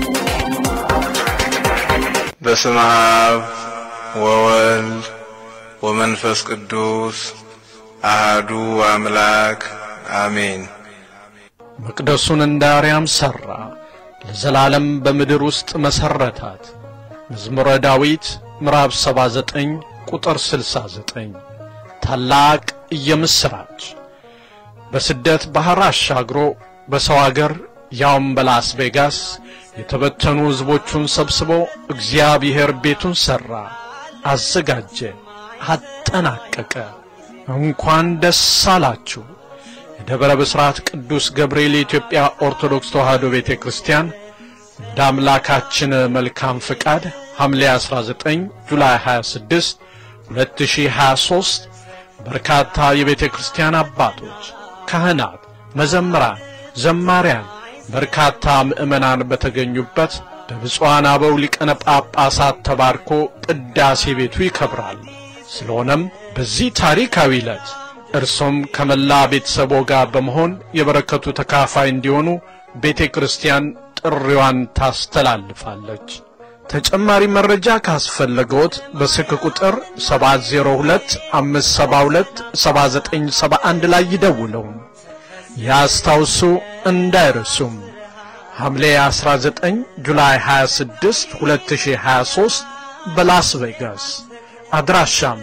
በስመ አብ ወወልድ ወመንፈስ ቅዱስ አህዱ አምላክ አሜን። መቅደሱን እንደ አርያም ሠራ፣ ለዘላለም በምድር ውስጥ መሠረታት። መዝሙረ ዳዊት ምዕራፍ 79 ቁጥር 69። ታላቅ የምሥራች በስደት ባሕር አሻግሮ በሰው አገር ያውም በላስ ቬጋስ የተበተኑ ሕዝቦቹን ሰብስቦ እግዚአብሔር ቤቱን ሠራ፣ አዘጋጀ፣ አጠናቀቀ። እንኳን ደስ አላችሁ። የደብረ ብስራት ቅዱስ ገብርኤል የኢትዮጵያ ኦርቶዶክስ ተዋሕዶ ቤተ ክርስቲያን እንደ አምላካችን መልካም ፍቃድ ሐምሌ 19 ጁላይ 26 2023 በርካታ የቤተ ክርስቲያን አባቶች፣ ካህናት፣ መዘምራን፣ ዘማሪያን፣ በርካታ ምዕመናን በተገኙበት በብፁዓን አበው ሊቀነ ጳጳሳት ተባርኮ ቅዳሴ ቤቱ ይከብራል። ስለሆነም በዚህ ታሪካዊ ዕለት እርሶም ከመላ ቤተሰቦ ጋር በመሆን የበረከቱ ተካፋይ እንዲሆኑ ቤተ ክርስቲያን ጥሪዋን ታስተላልፋለች። ተጨማሪ መረጃ ካስፈለገዎት በስልክ ቁጥር 702 572 7971 ላይ ይደውለው። ያስታውሱ፣ እንዳይረሱም። ሐምሌ 19 ጁላይ 26 2023 በላስ ቬጋስ አድራሻም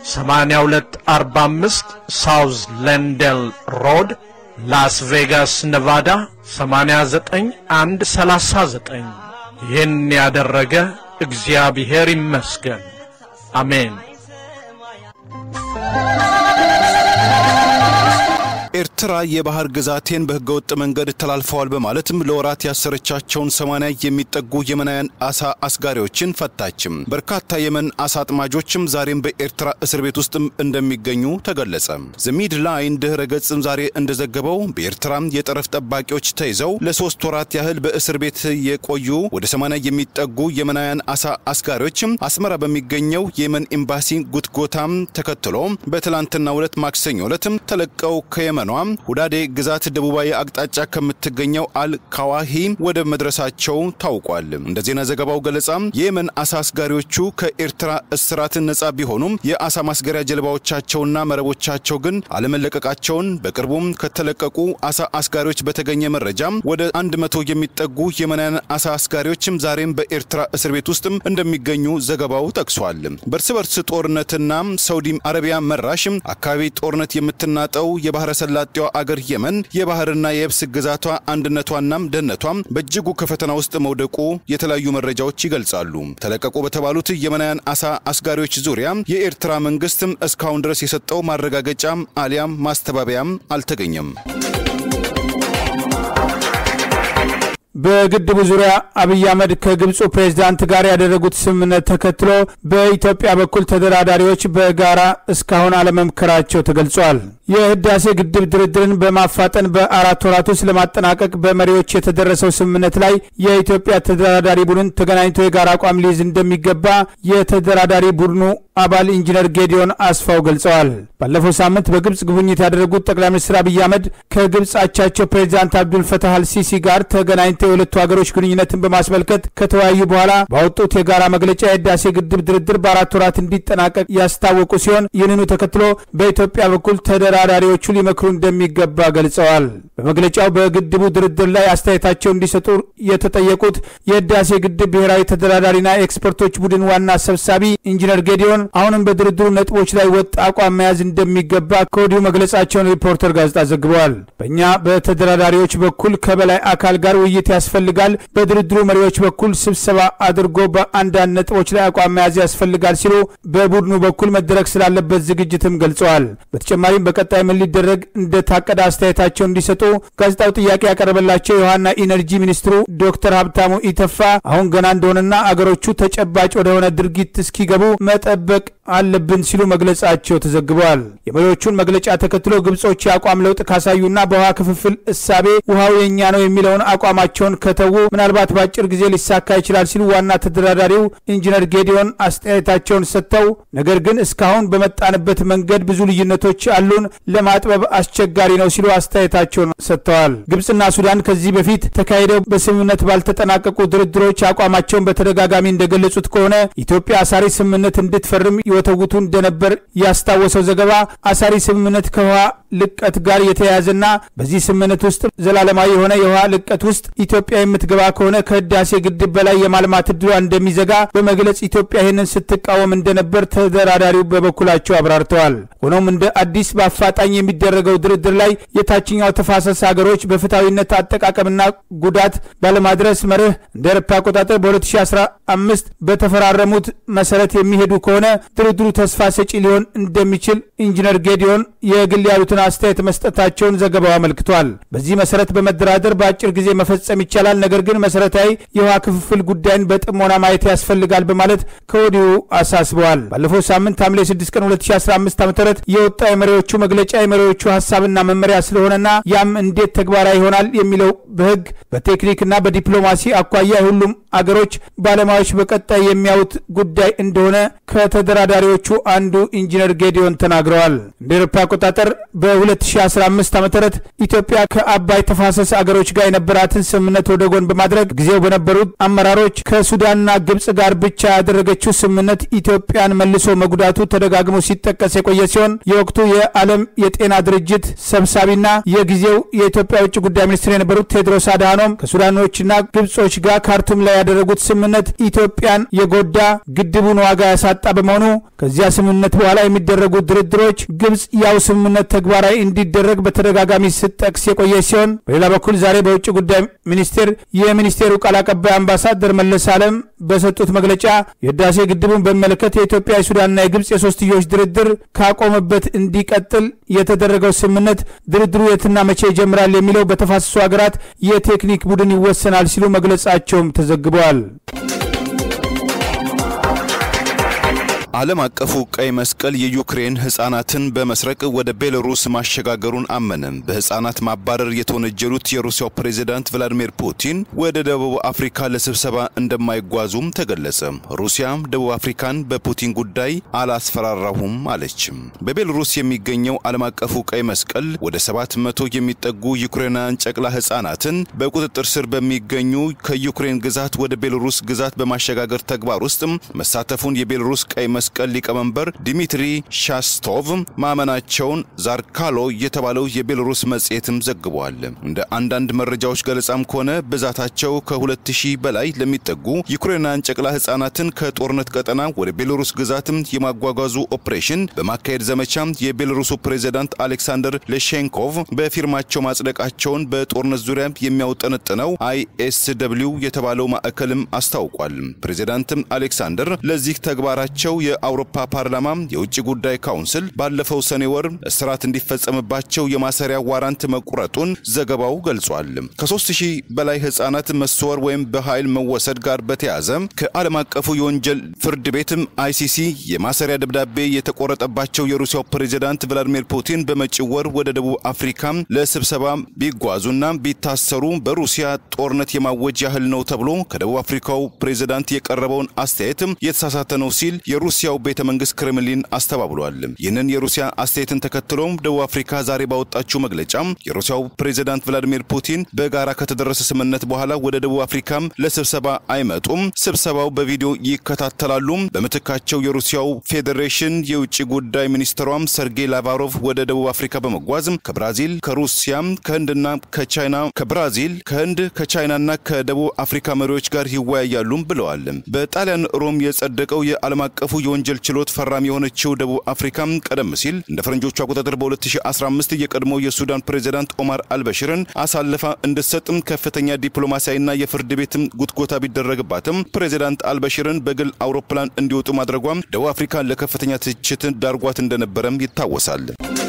8245 ሳውዝ ለንደል ሮድ ላስ ቬጋስ ነቫዳ 89139 ይህን ያደረገ እግዚአብሔር ይመስገን። አሜን። ኤርትራ የባህር ግዛቴን በህገወጥ መንገድ ተላልፈዋል በማለትም ለወራት ያሰረቻቸውን ሰማንያ የሚጠጉ የመናውያን አሳ አስጋሪዎችን ፈታችም። በርካታ የመን አሳ አጥማጆችም ዛሬም በኤርትራ እስር ቤት ውስጥም እንደሚገኙ ተገለጸ። ዘሚድ ላይን ድህረ ገጽም ዛሬ እንደዘገበው በኤርትራ የጠረፍ ጠባቂዎች ተይዘው ለሶስት ወራት ያህል በእስር ቤት የቆዩ ወደ ሰማንያ የሚጠጉ የመናውያን አሳ አስጋሪዎችም አስመራ በሚገኘው የየመን ኤምባሲ ጉትጎታም ተከትሎ በትላንትናው ዕለት ማክሰኞ ዕለትም ተለቀው ከየመን ኗም ሁዳዴ ግዛት ደቡባዊ አቅጣጫ ከምትገኘው አል ካዋሂ ወደ መድረሳቸው ታውቋል። እንደ ዜና ዘገባው ገለጻ የየመን አሳ አስጋሪዎቹ ከኤርትራ እስራት ነጻ ቢሆኑም የአሳ ማስገሪያ ጀልባዎቻቸውና መረቦቻቸው ግን አለመለቀቃቸውን በቅርቡም ከተለቀቁ አሳ አስጋሪዎች በተገኘ መረጃም ወደ አንድ መቶ የሚጠጉ የመናውያን አሳ አስጋሪዎችም ዛሬም በኤርትራ እስር ቤት ውስጥም እንደሚገኙ ዘገባው ጠቅሷል። በእርስ በርስ ጦርነትና ሳውዲ አረቢያ መራሽም አካባቢ ጦርነት የምትናጠው የባህረ ሰላጤዋ አገር የመን የባህርና የየብስ ግዛቷ አንድነቷናም ደህንነቷም በእጅጉ ከፈተና ውስጥ መውደቁ የተለያዩ መረጃዎች ይገልጻሉ። ተለቀቁ በተባሉት የመናውያን አሳ አስጋሪዎች ዙሪያ የኤርትራ መንግስትም እስካሁን ድረስ የሰጠው ማረጋገጫም አሊያም ማስተባበያም አልተገኘም። በግድቡ ዙሪያ አብይ አህመድ ከግብፁ ፕሬዝዳንት ጋር ያደረጉት ስምምነት ተከትሎ በኢትዮጵያ በኩል ተደራዳሪዎች በጋራ እስካሁን አለመምከራቸው ተገልጿል። የህዳሴ ግድብ ድርድርን በማፋጠን በአራት ወራት ውስጥ ለማጠናቀቅ በመሪዎች የተደረሰው ስምምነት ላይ የኢትዮጵያ ተደራዳሪ ቡድን ተገናኝቶ የጋራ አቋም ሊይዝ እንደሚገባ የተደራዳሪ ቡድኑ አባል ኢንጂነር ጌዲዮን አስፋው ገልጸዋል። ባለፈው ሳምንት በግብፅ ጉብኝት ያደረጉት ጠቅላይ ሚኒስትር አብይ አህመድ ከግብፅ አቻቸው ፕሬዚዳንት አብዱልፈታህ አልሲሲ ጋር ተገናኝተው የሁለቱ ሀገሮች ግንኙነትን በማስመልከት ከተወያዩ በኋላ ባወጡት የጋራ መግለጫ የህዳሴ ግድብ ድርድር በአራት ወራት እንዲጠናቀቅ ያስታወቁ ሲሆን ይህንኑ ተከትሎ በኢትዮጵያ በኩል ተደራዳሪዎቹ ሊመክሩ እንደሚገባ ገልጸዋል። በመግለጫው በግድቡ ድርድር ላይ አስተያየታቸው እንዲሰጡ የተጠየቁት የህዳሴ ግድብ ብሔራዊ ተደራዳሪና ኤክስፐርቶች ቡድን ዋና ሰብሳቢ ኢንጂነር ጌዲዮን አሁንም በድርድሩ ነጥቦች ላይ ወጥ አቋም መያዝ እንደሚገባ ከወዲሁ መግለጻቸውን ሪፖርተር ጋዜጣ ዘግበዋል። በእኛ በተደራዳሪዎች በኩል ከበላይ አካል ጋር ውይይት ያስፈልጋል፣ በድርድሩ መሪዎች በኩል ስብሰባ አድርጎ በአንዳንድ ነጥቦች ላይ አቋም መያዝ ያስፈልጋል ሲሉ በቡድኑ በኩል መደረግ ስላለበት ዝግጅትም ገልጸዋል። በተጨማሪም በቀጣይ ምን ሊደረግ እንደታቀደ አስተያየታቸው እንዲሰጡ ጋዜጣው ጥያቄ ያቀረበላቸው የውሃና ኢነርጂ ሚኒስትሩ ዶክተር ሀብታሙ ኢተፋ አሁን ገና እንደሆነና አገሮቹ ተጨባጭ ወደሆነ ድርጊት እስኪገቡ መጠበቅ አለብን ሲሉ መግለጻቸው ተዘግበዋል። የመሪዎቹን መግለጫ ተከትሎ ግብጾች የአቋም ለውጥ ካሳዩና በውሃ ክፍፍል እሳቤ ውሃው የእኛ ነው የሚለውን አቋማቸውን ከተዉ ምናልባት በአጭር ጊዜ ሊሳካ ይችላል ሲሉ ዋና ተደራዳሪው ኢንጂነር ጌዲዮን አስተያየታቸውን ሰጥተው ነገር ግን እስካሁን በመጣንበት መንገድ ብዙ ልዩነቶች አሉን፣ ለማጥበብ አስቸጋሪ ነው ሲሉ አስተያየታቸውን ሰጥተዋል። ግብጽና ሱዳን ከዚህ በፊት ተካሂደው በስምምነት ባልተጠናቀቁ ድርድሮች አቋማቸውን በተደጋጋሚ እንደገለጹት ከሆነ ኢትዮጵያ አሳሪ ስምምነት እንድትፈርም በርም ይወተውቱ እንደነበር ያስታወሰው ዘገባ አሳሪ ስምምነት ከውሃ ልቀት ጋር የተያያዘና በዚህ ስምምነት ውስጥ ዘላለማዊ የሆነ የውሃ ልቀት ውስጥ ኢትዮጵያ የምትገባ ከሆነ ከህዳሴ ግድብ በላይ የማልማት እድሏ እንደሚዘጋ በመግለጽ ኢትዮጵያ ይህንን ስትቃወም እንደነበር ተደራዳሪው በበኩላቸው አብራርተዋል። ሆኖም እንደ አዲስ በአፋጣኝ የሚደረገው ድርድር ላይ የታችኛው ተፋሰስ ሀገሮች በፍትሐዊነት አጠቃቀምና ጉዳት ባለማድረስ መርህ እንደ አውሮፓ አቆጣጠር በ2015 በተፈራረሙት መሰረት የሚሄዱ ከሆነ ድርድሩ ተስፋ ሰጪ ሊሆን እንደሚችል ኢንጂነር ጌዲዮን የግል ያሉትን አስተያየት መስጠታቸውን ዘገባው አመልክቷል። በዚህ መሰረት በመደራደር በአጭር ጊዜ መፈጸም ይቻላል፣ ነገር ግን መሰረታዊ የውሃ ክፍፍል ጉዳይን በጥሞና ማየት ያስፈልጋል በማለት ከወዲሁ አሳስበዋል። ባለፈው ሳምንት ሐምሌ 6 ቀን 2015 ዓ ም የወጣ የመሪዎቹ መግለጫ የመሪዎቹ ሀሳብና መመሪያ ስለሆነና ያም እንዴት ተግባራዊ ይሆናል የሚለው በህግ በቴክኒክና በዲፕሎማሲ አኳያ ሁሉም አገሮች ባለሙያዎች በቀጣይ የሚያዩት ጉዳይ እንደሆነ ከተደራዳሪዎቹ አንዱ ኢንጂነር ጌዲዮን ተናግረዋል። እንደ ኤሮፓ አቆጣጠር በ2015 ዓ ም ኢትዮጵያ ከአባይ ተፋሰስ አገሮች ጋር የነበራትን ስምምነት ወደ ጎን በማድረግ ጊዜው በነበሩት አመራሮች ከሱዳንና ግብጽ ጋር ብቻ ያደረገችው ስምምነት ኢትዮጵያን መልሶ መጉዳቱ ተደጋግሞ ሲጠቀስ የቆየ ሲሆን የወቅቱ የዓለም የጤና ድርጅት ሰብሳቢና የጊዜው የኢትዮጵያ ውጭ ጉዳይ ሚኒስትር የነበሩት ቴድሮስ አድሃኖም ከሱዳኖችና ግብጾች ጋር ካርቱም ላይ ያደረጉት ስምምነት ኢትዮጵያን የጎዳ ግድቡን ዋጋ ያሳጣ በመሆኑ ከዚያ ስምምነት በኋላ የሚደረጉ ድርድሮች ግብጽ ያው ስምምነት ተግባራዊ እንዲደረግ በተደጋጋሚ ስጠቅስ የቆየ ሲሆን በሌላ በኩል ዛሬ በውጭ ጉዳይ ሚኒስቴር የሚኒስቴሩ ቃል አቀባይ አምባሳደር መለስ አለም በሰጡት መግለጫ የህዳሴ ግድቡን በሚመለከት የኢትዮጵያ የሱዳንና የግብጽ የሶስትዮሽ ድርድር ካቆመበት እንዲቀጥል የተደረገው ስምምነት ድርድሩ የትና መቼ ይጀምራል የሚለው በተፋሰሱ ሀገራት የቴክኒክ ቡድን ይወሰናል ሲሉ መግለጻቸውም ተዘግበዋል። ዓለም አቀፉ ቀይ መስቀል የዩክሬን ህጻናትን በመስረቅ ወደ ቤላሩስ ማሸጋገሩን አመነ። በህጻናት ማባረር የተወነጀሉት የሩሲያው ፕሬዝዳንት ቭላዲሚር ፑቲን ወደ ደቡብ አፍሪካ ለስብሰባ እንደማይጓዙም ተገለጸ። ሩሲያ ደቡብ አፍሪካን በፑቲን ጉዳይ አላስፈራራሁም አለች። በቤላሩስ የሚገኘው ዓለም አቀፉ ቀይ መስቀል ወደ ሰባት መቶ የሚጠጉ ዩክሬናውያን ጨቅላ ህጻናትን በቁጥጥር ስር በሚገኙ ከዩክሬን ግዛት ወደ ቤላሩስ ግዛት በማሸጋገር ተግባር ውስጥ መሳተፉን የቤላሩስ ቀይ መስቀል ሊቀመንበር ዲሚትሪ ሻስቶቭ ማመናቸውን ዛርካሎ የተባለው የቤላሩስ መጽሔትም ዘግቧል። እንደ አንዳንድ መረጃዎች ገለጻም ከሆነ ብዛታቸው ከሁለት ሺህ በላይ ለሚጠጉ ዩክሬናውያን ጨቅላ ህጻናትን ከጦርነት ቀጠና ወደ ቤላሩስ ግዛትም የማጓጓዙ ኦፕሬሽን በማካሄድ ዘመቻ የቤላሩሱ ፕሬዝዳንት አሌክሳንደር ሌሼንኮቭ በፊርማቸው ማጽደቃቸውን በጦርነት ዙሪያ የሚያውጠነጥነው አይኤስደብሊው የተባለው ማዕከልም አስታውቋል። ፕሬዝዳንት አሌክሳንደር ለዚህ ተግባራቸው የአውሮፓ ፓርላማ የውጭ ጉዳይ ካውንስል ባለፈው ሰኔ ወር እስራት እንዲፈጸምባቸው የማሰሪያ ዋራንት መቁረጡን ዘገባው ገልጿል። ከሶስት ሺህ በላይ ህጻናት መሰወር ወይም በኃይል መወሰድ ጋር በተያያዘ ከዓለም አቀፉ የወንጀል ፍርድ ቤትም አይሲሲ የማሰሪያ ደብዳቤ የተቆረጠባቸው የሩሲያው ፕሬዝዳንት ቭላዲሚር ፑቲን በመጪው ወር ወደ ደቡብ አፍሪካ ለስብሰባ ቢጓዙና ቢታሰሩ በሩሲያ ጦርነት የማወጅ ያህል ነው ተብሎ ከደቡብ አፍሪካው ፕሬዝዳንት የቀረበውን አስተያየት የተሳሳተ ነው ሲል የሩሲያው ቤተ መንግስት ክሬምሊን አስተባብሏል። ይህንን የሩሲያ አስተያየትን ተከትሎም ደቡብ አፍሪካ ዛሬ ባወጣችው መግለጫ የሩሲያው ፕሬዝዳንት ቭላዲሚር ፑቲን በጋራ ከተደረሰ ስምምነት በኋላ ወደ ደቡብ አፍሪካም ለስብሰባ አይመጡም፣ ስብሰባው በቪዲዮ ይከታተላሉ። በምትካቸው የሩሲያው ፌዴሬሽን የውጭ ጉዳይ ሚኒስትሯም ሰርጌይ ላቫሮቭ ወደ ደቡብ አፍሪካ በመጓዝ ከብራዚል፣ ከሩሲያ፣ ከህንድና ከቻይና ከብራዚል፣ ከህንድ፣ ከቻይናና ከደቡብ አፍሪካ መሪዎች ጋር ይወያያሉ ብለዋል። በጣሊያን ሮም የጸደቀው የዓለም አቀፉ የወንጀል ችሎት ፈራሚ የሆነችው ደቡብ አፍሪካ ቀደም ሲል እንደ ፈረንጆቹ አቆጣጠር በ2015 የቀድሞው የሱዳን ፕሬዝዳንት ኦማር አልበሽርን አሳልፋ እንድትሰጥም ከፍተኛ ዲፕሎማሲያዊና የፍርድ ቤትም ጉትጎታ ቢደረግባትም ፕሬዝዳንት አልበሽርን በግል አውሮፕላን እንዲወጡ ማድረጓም ደቡብ አፍሪካን ለከፍተኛ ትችትን ዳርጓት እንደነበረም ይታወሳል።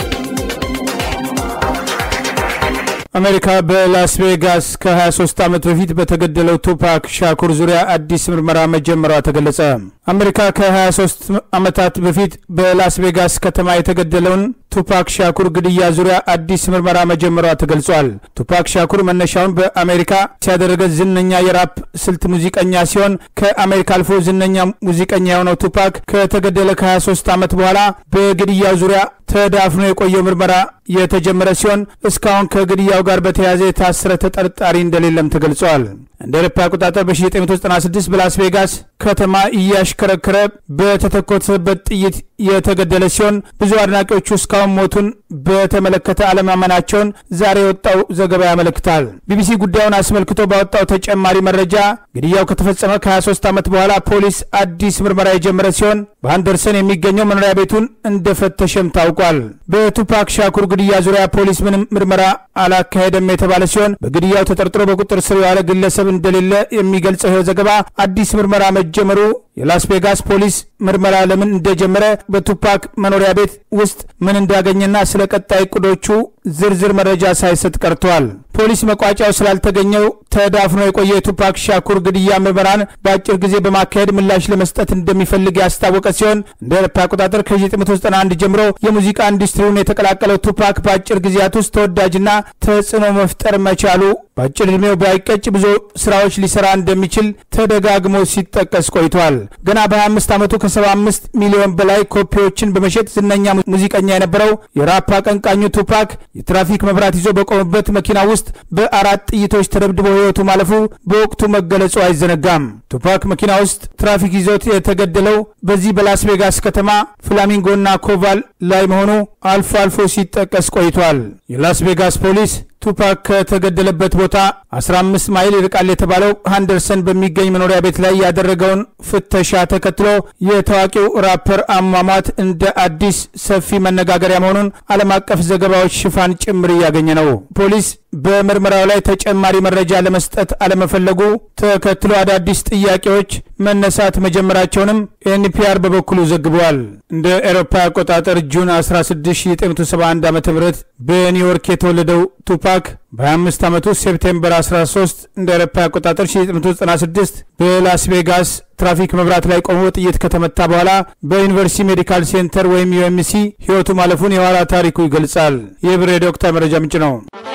አሜሪካ በላስ ቬጋስ ከ23 ዓመት በፊት በተገደለው ቱፓክ ሻኩር ዙሪያ አዲስ ምርመራ መጀመሯ ተገለጸ። አሜሪካ ከ23 ዓመታት በፊት በላስ ቬጋስ ከተማ የተገደለውን ቱፓክ ሻኩር ግድያ ዙሪያ አዲስ ምርመራ መጀመሯ ተገልጿል። ቱፓክ ሻኩር መነሻውን በአሜሪካ ሲያደረገ ዝነኛ የራፕ ስልት ሙዚቀኛ ሲሆን ከአሜሪካ አልፎ ዝነኛ ሙዚቀኛ የሆነው ቱፓክ ከተገደለ ከ23 ዓመት በኋላ በግድያው ዙሪያ ተዳፍኖ የቆየው ምርመራ የተጀመረ ሲሆን እስካሁን ከግድያው ጋር በተያያዘ የታሰረ ተጠርጣሪ እንደሌለም ተገልጿል። እንደ አውሮፓ አቆጣጠር በ1996 በላስ ቬጋስ ከተማ እያሽከረከረ በተተኮሰበት ጥይት የተገደለ ሲሆን ብዙ አድናቂዎቹ እስካሁን ሞቱን በተመለከተ አለማመናቸውን ዛሬ የወጣው ዘገባ ያመለክታል። ቢቢሲ ጉዳዩን አስመልክቶ ባወጣው ተጨማሪ መረጃ ግድያው ከተፈጸመ ከ23 ዓመት በኋላ ፖሊስ አዲስ ምርመራ የጀመረ ሲሆን በአንደርሰን የሚገኘው መኖሪያ ቤቱን እንደፈተሸም ታውቋል። በቱፓክ ሻኩር ግድያ ዙሪያ ፖሊስ ምንም ምርመራ አላካሄደም የተባለ ሲሆን በግድያው ተጠርጥሮ በቁጥር ስር የዋለ ግለሰብ እንደሌለ የሚገልጸው ይኸው ዘገባ አዲስ ምርመራ መጀመሩ የላስ ቬጋስ ፖሊስ ምርመራ ለምን እንደጀመረ በቱፓክ መኖሪያ ቤት ውስጥ ምን እንዳገኘና ስለ ቀጣይ እቅዶቹ ዝርዝር መረጃ ሳይሰጥ ቀርተዋል። ፖሊስ መቋጫው ስላልተገኘው ተዳፍኖ የቆየ የቱፓክ ሻኩር ግድያ ምርመራን በአጭር ጊዜ በማካሄድ ምላሽ ለመስጠት እንደሚፈልግ ያስታወቀ ሲሆን እንደ አውሮፓ አቆጣጠር ከ1991 ጀምሮ የሙዚቃ ኢንዱስትሪውን የተቀላቀለው ቱፓክ በአጭር ጊዜያት ውስጥ ተወዳጅና ተጽዕኖ መፍጠር መቻሉ በአጭር ዕድሜው ባይቀጭ ብዙ ስራዎች ሊሰራ እንደሚችል ተደጋግሞ ሲጠቀስ ቆይቷል። ገና በ25 ዓመቱ ከ75 ሚሊዮን በላይ ኮፒዎችን በመሸጥ ዝነኛ ሙዚቀኛ የነበረው የራፕ አቀንቃኙ ቱፓክ የትራፊክ መብራት ይዞ በቆመበት መኪና ውስጥ በአራት ጥይቶች ተደብድቦ ሕይወቱ ማለፉ በወቅቱ መገለጹ አይዘነጋም። ቱፓክ መኪና ውስጥ ትራፊክ ይዞት የተገደለው በዚህ በላስ ቬጋስ ከተማ ፍላሚንጎና ኮቫል ላይ መሆኑ አልፎ አልፎ ሲጠቀስ ቆይቷል። የላስ ቬጋስ ፖሊስ ቱፓክ ከተገደለበት ቦታ 15 ማይል ይርቃል የተባለው ሃንደርሰን በሚገኝ መኖሪያ ቤት ላይ ያደረገውን ፍተሻ ተከትሎ የታዋቂው ራፐር አሟሟት እንደ አዲስ ሰፊ መነጋገሪያ መሆኑን ዓለም አቀፍ ዘገባዎች ሽፋን ጭምር እያገኘ ነው። ፖሊስ በምርመራው ላይ ተጨማሪ መረጃ ለመስጠት አለመፈለጉ ተከትሎ አዳዲስ ጥያቄዎች መነሳት መጀመራቸውንም ኤንፒአር በበኩሉ ዘግበዋል። እንደ ኤሮፓ አቆጣጠር ጁን 16 1971 ዓ ም በኒውዮርክ የተወለደው ቱፓክ በ25 ዓመቱ ሴፕቴምበር 13 እንደ ኤሮፓ አቆጣጠር 1996 በላስ ቬጋስ ትራፊክ መብራት ላይ ቆሞ ጥይት ከተመታ በኋላ በዩኒቨርሲቲ ሜዲካል ሴንተር ወይም ዩኤምሲ ሕይወቱ ማለፉን የኋላ ታሪኩ ይገልጻል። ይህ ብር የዶክተር መረጃ ምንጭ ነው።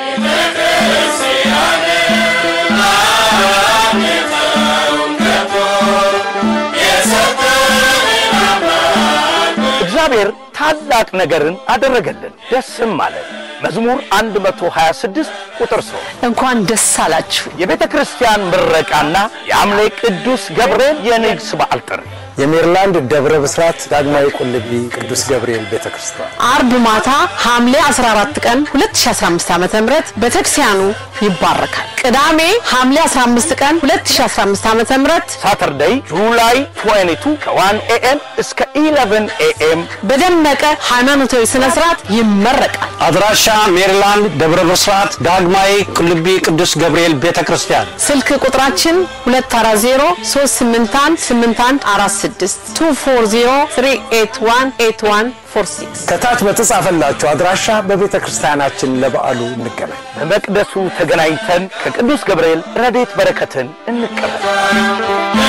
እግዚአብሔር ታላቅ ነገርን አደረገልን፣ ደስም አለን። መዝሙር 126 ቁጥር 3 እንኳን ደስ አላችሁ። የቤተ ክርስቲያን ምረቃና የአምሌ ቅዱስ ገብርኤል የንግስ በዓል ጥሪ የሜሪላንድ ደብረ ብስራት ዳግማዊ ቁልቢ ቅዱስ ገብርኤል ቤተ ክርስቲያን አርብ ማታ ሐምሌ 14 ቀን 2015 ዓ.ም ቤተክርስቲያኑ ይባረካል። ቅዳሜ ሐምሌ 15 ቀን 2015 ዓ.ም ሳተርዴይ ጁላይ 22 ከ1 ኤኤም እስከ 11 ኤኤም በደመቀ ሃይማኖታዊ ስነ ስርዓት ይመረቃል። አድራሻ ሜሪላንድ ደብረ ብስራት ዳግማዊ ቁልቢ ቅዱስ ገብርኤል ቤተ ክርስቲያን ስልክ ቁጥራችን 240 381 8146 240 381 8146 ከታች በተጻፈላችሁ አድራሻ በቤተ ክርስቲያናችን ለበዓሉ እንገናኝ። በመቅደሱ ተገናኝተን ከቅዱስ ገብርኤል ረድኤት በረከትን እንቀበል።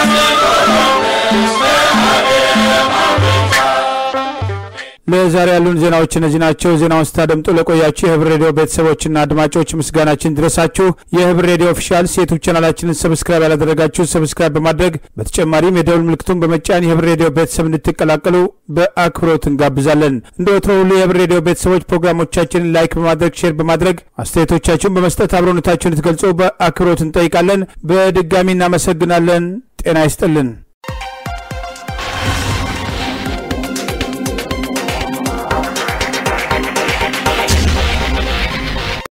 ለዛሬ ያሉን ዜናዎች እነዚህ ናቸው። ዜናውን ስታደምጡ ለቆያችሁ የህብር ሬዲዮ ቤተሰቦችና አድማጮች ምስጋናችን ድረሳችሁ። የህብር ሬዲዮ ኦፊሻል ዩቱብ ቻናላችንን ሰብስክራይብ ያላደረጋችሁ ሰብስክራይብ በማድረግ በተጨማሪም የደውል ምልክቱን በመጫን የህብር ሬዲዮ ቤተሰብ እንድትቀላቀሉ በአክብሮት እንጋብዛለን። እንደ ወትሮ ሁሉ የህብር ሬዲዮ ቤተሰቦች ፕሮግራሞቻችንን ላይክ በማድረግ ሼር በማድረግ አስተያየቶቻችሁን በመስጠት አብሮነታችሁን እንድትገልጹ በአክብሮት እንጠይቃለን። በድጋሚ እናመሰግናለን። ጤና ይስጥልን።